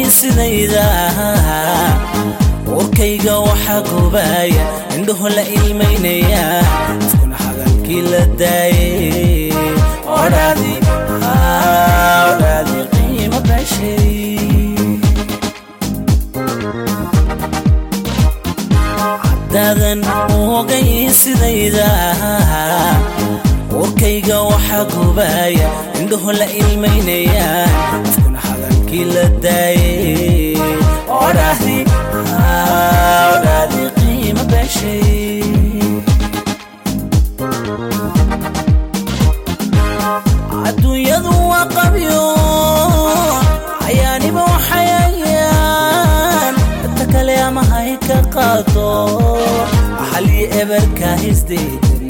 sidayda warkayga waxaa gobaaya indhaho la ilmaynaya afkuna hadalkii la daayay odhaadi odhaadi qiimo beeshay haddaadan ogay sidayda warkayga waxaa gobaaya indhaho la ilmaynaya afkuna hadalkii la daayay odhaadi odhaadi qiimo beeshay adduunyadu waa qabyo ayaaniba waxayayaan dadka kale ama hay ka qaado halii eberka hisdiidan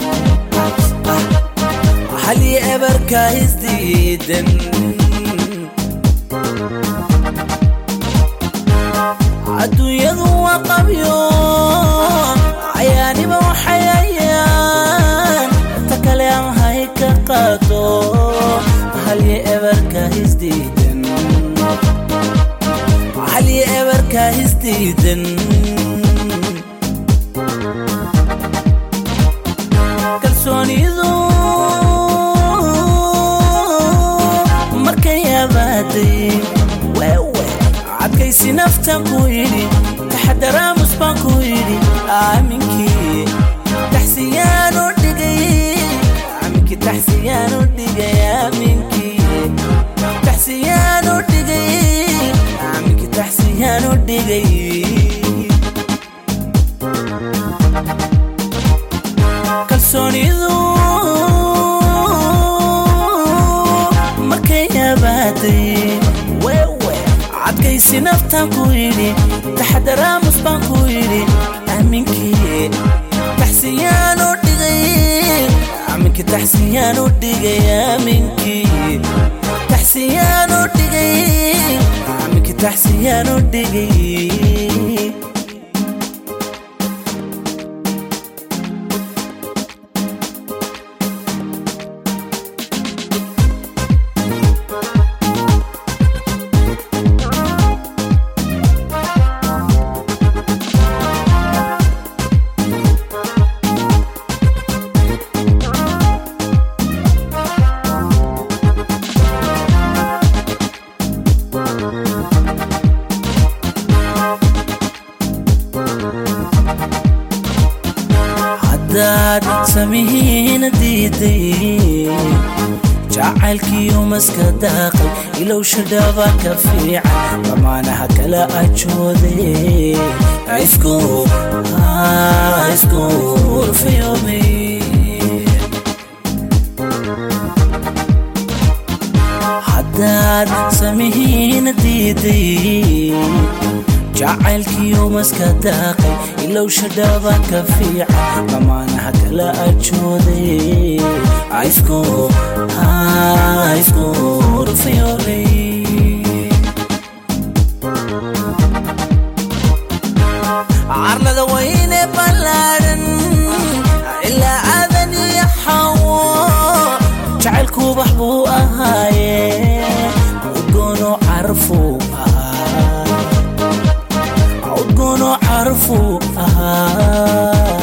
halii eberka hisdiidan adduunyadu waa qabyo ayaaniba waxayayaan dadka kale ama hay ka qaado halii eberka hisdiidan halii eberka hisdiidan kalsoonidu markay abaaday wewe adkaysi naftan ku yidhi taxadaraamus baan ku yidhi aaminkii taxsiyaanu dhigay aaminkii taxsiyaanu dhigay aaminkii taxsiyaanu dhigay aaminkii taxsiyaanu dhigay kalsoonidu markay abaaday wewe adkaysi naftan ku yidhi taxadaraamus baan ku yidhi aaminkii taxsiyaanu dhigay aaminkii taxsiyaanu dhigay aaminkii taxsiyaanu dhigay aaminkii taxsiyaanu dhigay haddaad samihiina diiday jacaylkiiyo maska daaqay ilowsha dhaba ka fiican lamaanaha kala ajooday isku isku urfayoobay haddaad samihiina diiday jacaylkiiyo maska daaqay ilowsha dhaba ka fiican lamaanaha kala ajooday isku isku urfayoobay carlada wayne ballaadhan ilaa aadan iyo xawo jacaylku bax buu ahaaye udgoono carfuu ahaa udgoono carfuu ahaa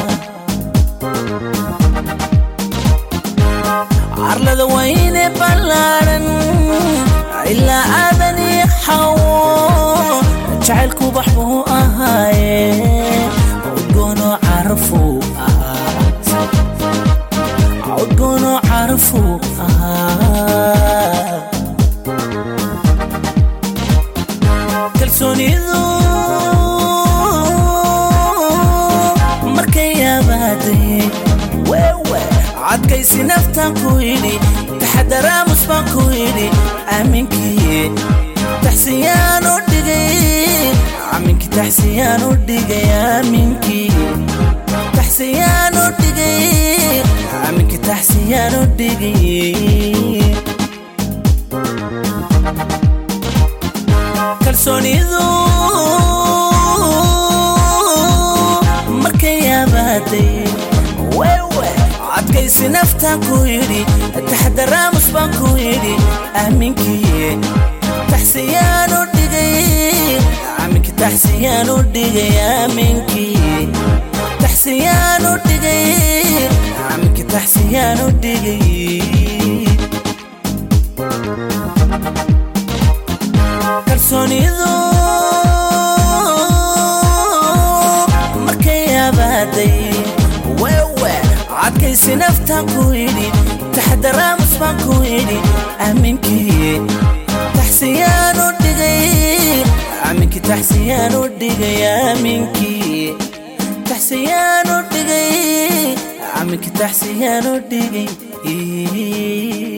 carlada wayne ballaadhan ilaa aadan iyo xawo jacaylku bax buu ahaaye udgoono carfuu ahaa udgoono carfuu ahaa kalsoonidu markay abaaday wewe adkaysi naftan ku yidhi taxadaraamus baan ku yidhi aaminkii taxsiyaanu dhigay aaminkii taxsiyaanu dhigay aaminkii taxsiyaanu dhigay aaminkii taxsiyaanu dhigay kalsoonidu markay abaaday wewe adkaysi naftan ku yidhi taxadaraamus baan ku yidhi aaminkii taxsiyaanu dhigay dhigay aaminkii taxsiyaan u dhigay aminkii taxsiyaan u dhigay kalsoonidu markay abaaday wewe adkaysi naftaan ku idhi taxdaraamus baan ku idhi aaminkii taxsiyaan u dhigay aminkii taxsiyaan u dhigay aaminkii taxsiyaan u dhigay aminkii taxsiyaan u dhigay